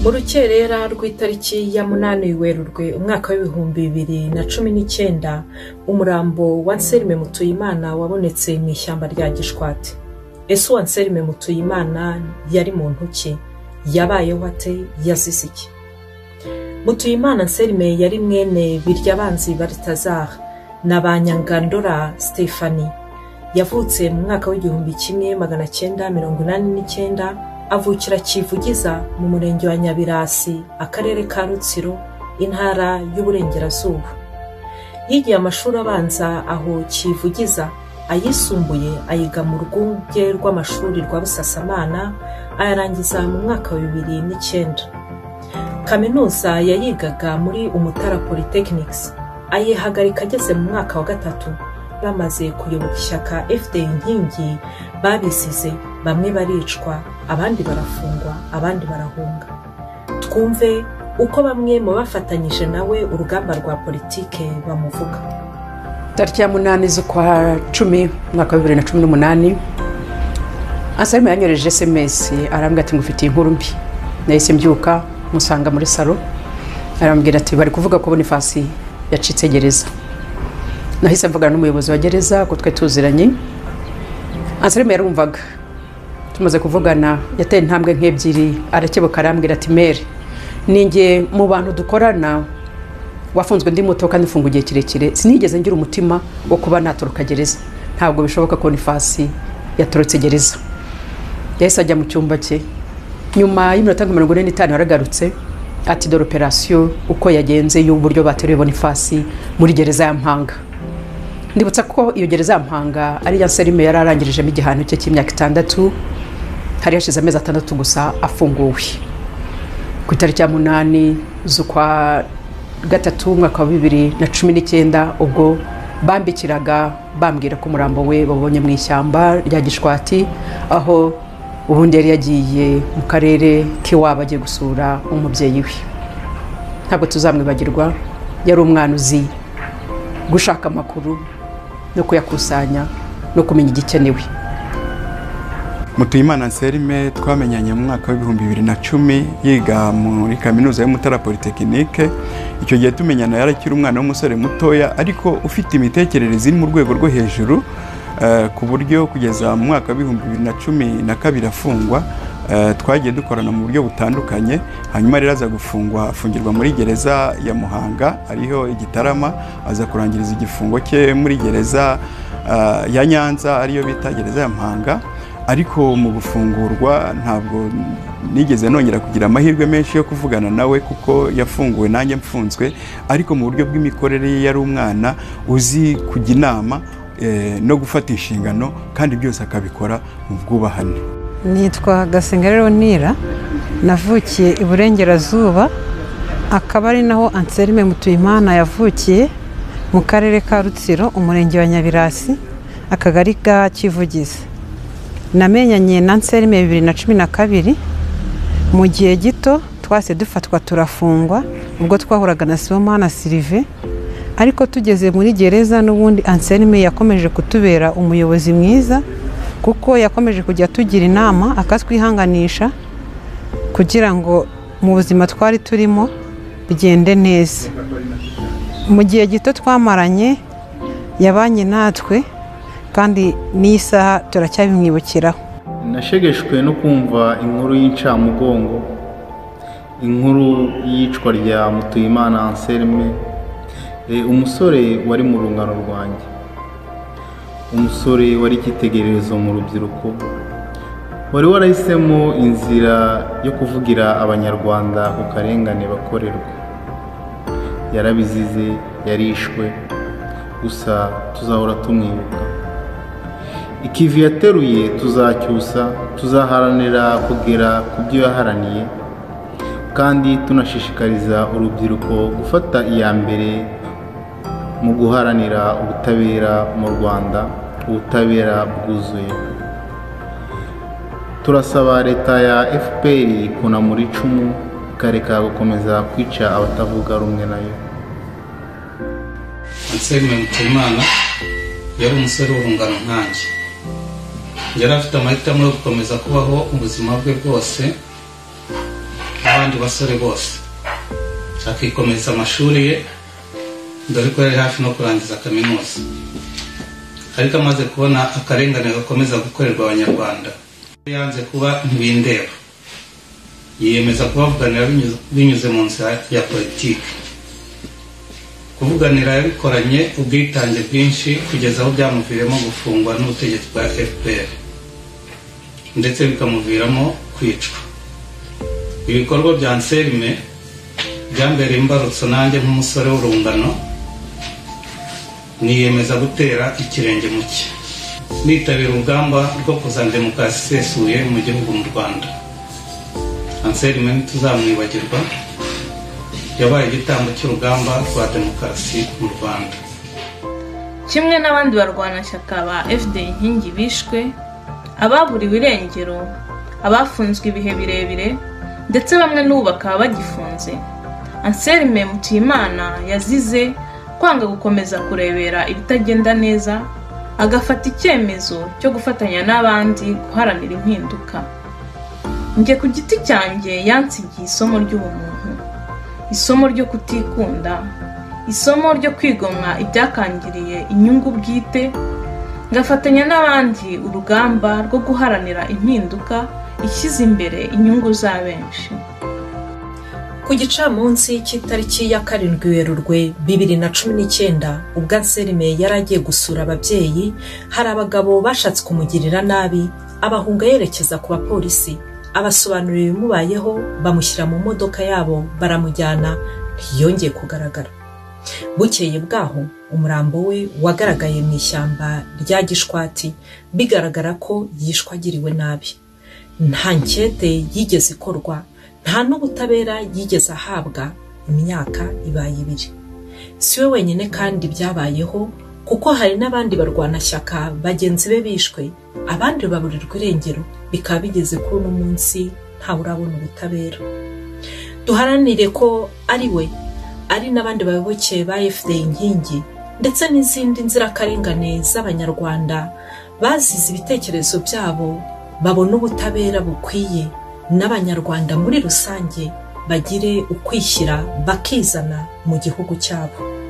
mu rukerera rw'itariki ya munani werurwe umwaka w'ibihumbi bibiri na cumi n'icyenda umurambo wa nserime mutuyimana wabonetse mu ishyamba rya gishwati ese uwa nserime mutuyimana yari muntu ki yabayeho ate yazize iki mutuyimana nserime yari mwene biryabanzi baritazara na ba nyangandora stefani yavutse mu mwaka w'igihumbi kimwe magana cyenda mirongo inani n'icyenda avukira kivugiza mu murenge wa nyabirasi akarere ka rutsiro intara y'uburengerazuba yigiye amashuri abanza aho kivugiza ayisumbuye ayiga mu rwunge rw'amashuri rwa busasamana ayarangiza mu mwaka wa bibiri n'icyenda kaminuza yayigaga muri umutara polytechnics ayihagarika ageze mu mwaka wa gatatu bamaze kuyoboka ishyaka fda inkingi babisize bamwe baricwa abandi barafungwa abandi barahunga twumve uko bamwe mu bafatanyije nawe urugamba rwa politike bamuvuga tariki ya munani z'ukwa cumi umwaka wa bibiri na cumi n'umunani ansarima yanyoreje esemesi arambwira ati ngufitiye inkuru mbi nahise mbyuka musanga muri salo arambwira ati bari kuvuga ko bonifasi yacitse gereza nahise mvugana n'umuyobozi wa gereza ko twe tuziranye ansarima yarumvaga tumaze kuvugana yateye intambwe nk'ebyiri arakebuka arambwira ati mere ninjye mu bantu dukorana wafunzwe ndi muto kandi mfunga igihe kirekire sinigeze ngira umutima wo kuba natoroka gereza ntabwo bishoboka ko nifasi yatorotse gereza yahise ajya mu cyumba cye nyuma y'iminota nka mirongo ine n'itanu yaragarutse ati dore operasiyo uko yagenze y'uburyo bateruye bonifasi muri gereza ya mpanga ndibutsa ko iyo gereza ya mpanga ari iya serime yari arangirijemo igihano cye cy'imyaka itandatu hari hashize amezi atandatu gusa afunguwe ku itariki ya munani z'ukwa gatatu umwaka wa bibiri na cumi n'icyenda ubwo bambikiraga bambwira ko umurambo we babonye mu ishyamba rya gishwati aho ubundi yari yagiye mu karere k'iwabo agiye gusura umubyeyi we ntabwo tuzamwibagirwa yari umwana uzi gushaka amakuru no kuyakusanya no kumenya igikenewe mutuyimana nserime twamenyanye mu mwaka w'ibihumbi bibiri na cumi yiga muri kaminuza y'umutara polytechnique icyo gihe tumenyana yarakiri umwana w'umusore mutoya ariko ufite imitekerereze iri mu rwego rwo hejuru ku buryo kugeza mu mwaka w'ibihumbi bibiri na cumi na kabiri afungwa twagiye dukorana mu buryo butandukanye hanyuma rero aza gufungwa afungirwa muri gereza ya muhanga ariho igitarama aza kurangiriza igifungo cye muri gereza ya nyanza ariyo bita gereza ya mpanga ariko mu gufungurwa ntabwo nigeze nongera kugira amahirwe menshi yo kuvugana nawe kuko yafunguwe nanjye mfunzwe ariko mu buryo bw'imikorere ye yari umwana uzi kujya inama no gufata inshingano kandi byose akabikora mu bwubahane nitwa gasenga nira navukiye iburengerazuba akaba ari naho anserime mutuyimana yavukiye mu karere ka rutsiro umurenge wa nyabirasi akagari ka kivugiza namenyanye na nserime bibiri na cumi na kabiri mu gihe gito twase dufatwa turafungwa ubwo twahuraga na sibomana sirive ariko tugeze muri gereza n'ubundi anserime yakomeje kutubera umuyobozi mwiza kuko yakomeje kujya tugira inama akatwihanganisha kugira ngo mu buzima twari turimo bigende neza mu gihe gito twamaranye yabanye natwe kandi n'iyi saha turacyabimwibukiraho nashegeshwe no kumva inkuru y'incamugongo inkuru y'iyicwa rya mutuyimana anselme umusore wari mu rungano rwanjye umusore wari icyitegererezo mu rubyiruko wari warahisemo inzira yo kuvugira abanyarwanda ku karengane bakorerwa yarabizize yarishwe gusa tuzahora tumwibuka ikivi yateruye tuzacyusa tuzaharanira kugera ku byo yaharaniye kandi tunashishikariza urubyiruko gufata iya mbere mu guharanira ubutabera mu rwanda ubutabera bwuzuye turasaba leta ya fpr kunamura icumu ikareka gukomeza kwica abatavuga rumwe nayo anselme mutuyimana yari umusore w'urungano nkanjye yari afite amahitamo yo gukomeza kubaho ubuzima bwe bwose abandi n'abandi basore bose akikomereza amashuri ye dore ko yari hafi no kurangiza kaminuza ariko amaze kubona akarengane gakomeza gukorerwa abanyarwanda yanze kuba ntibindeba yiyemeza kubavuganira binyuze- binyuze mu nzira ya politiki kuvuganira yabikoranye ubwitange bwinshi kugeza aho byamuviramo gufungwa n'ubutegetsi bwa fpr ndetse bikamuviramo kwicwa ibikorwa bya nserime byambereye imbarutso nanjye nk'umusore w'urungano niyemeza gutera ikirenge mu cye nitabira urugamba rwo kuzana demokarasi isesuye mu gihugu mu rwanda anselme ntituzamwibagirwa yabaye igitambo cy'urugamba rwa demokarasi mu rwanda kimwe n'abandi barwanashyaka ba fd inkingi bishwe ababuriwe irengero abafunzwe ibihe birebire ndetse bamwe n'ubu bakaba bagifunze anselme mutuyimana yazize kwanga gukomeza kurebera ibitagenda neza agafata icyemezo cyo gufatanya n'abandi guharanira impinduka njye ku giti cyanjye yansigiye isomo ry'ubumuntu isomo ryo kutikunda isomo ryo kwigomwa ibyakangiriye inyungu bwite ngafatanya n'abandi urugamba rwo guharanira impinduka ishyize imbere inyungu za benshi ku gicamunsi cy'itariki ya karindwi werurwe bibiri na cumi n'icyenda ubwo anselme yari agiye gusura ababyeyi hari abagabo bashatse kumugirira nabi abahunga yerekeza ku bapolisi abasobanurira ibimubayeho bamushyira mu modoka yabo baramujyana ntiyongeye kugaragara bukeye bwaho umurambo we wagaragaye mu ishyamba rya gishwati bigaragara ko yishwagiriwe nabi nta nkete yigeze ikorwa nta n'ubutabera yigeze ahabwa imyaka ibaye ibiri si we wenyine kandi byabayeho kuko hari n'abandi barwanashyaka bagenzi be bishwe abandi baburirwa irengero bikaba bigeze kuri uno munsi ntawe urabona ubutabera duharanire ko ari we ari n'abandi bayoboke ba fda inkingi ndetse n'izindi nzirakarengane z'abanyarwanda bazize ibitekerezo byabo babona ubutabera bukwiye n'abanyarwanda muri rusange bagire ukwishyira bakizana mu gihugu cyabo